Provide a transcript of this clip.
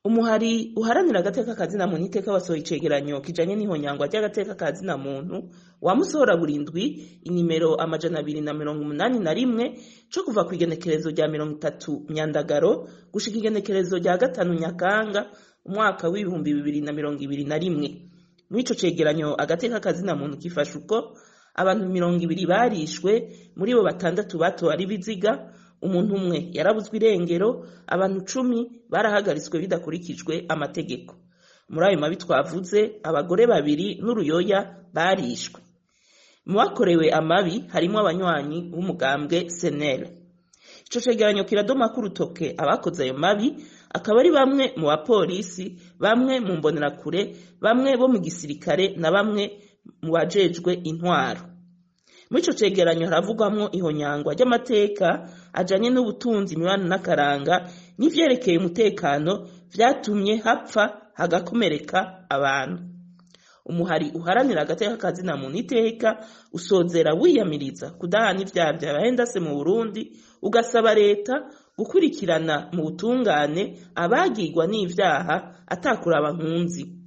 umuhari uharanira agateka kazina muntu iteka wasohoye icegeranyo kijanye n'ihonyangwa ry'agateka kazina muntu wamusohora burindwi inimero amajana abiri na mirongo umunani na rimwe co kuva ku igenekerezo rya mirongo itatu myandagaro gushika igenekerezo rya gatanu nyakanga umwaka w'ibihumbi bibiri na mirongo ibiri na rimwe muri ico cegeranyo agateka kazina muntu kifasha uko abantu mirongo ibiri barishwe muri bo batandatu batowe ari biziga umuntu umwe yarabuzwe irengero abantu cumi barahagaritswe bidakurikijwe amategeko muri ayo mabi twavuze abagore babiri n'uruyoya barishwe mu bakorewe amabi harimo abanywanyi b'umugambwe senere ico cegeranyo kiradoma k'urutoke abakoze ayo mabi akaba ari bamwe mu bapolisi bamwe mu mbonerakure bamwe bo mu gisirikare na bamwe mu bajejwe intwaro muri ico cegeranyo haravugwamwo ihonyangwa ry'amateka ajanye n'ubutunzi imibano n'akaranga n'ivyerekeye umutekano vyatumye hapfa hagakomereka abantu umuhari uharanira agateka kazina muntu iteka usozera wiyamiriza kudahana ivyaha vyabahendase mu burundi ugasaba leta gukurikirana mu butungane abagirwa n'ivyaha atakuraba nkunzi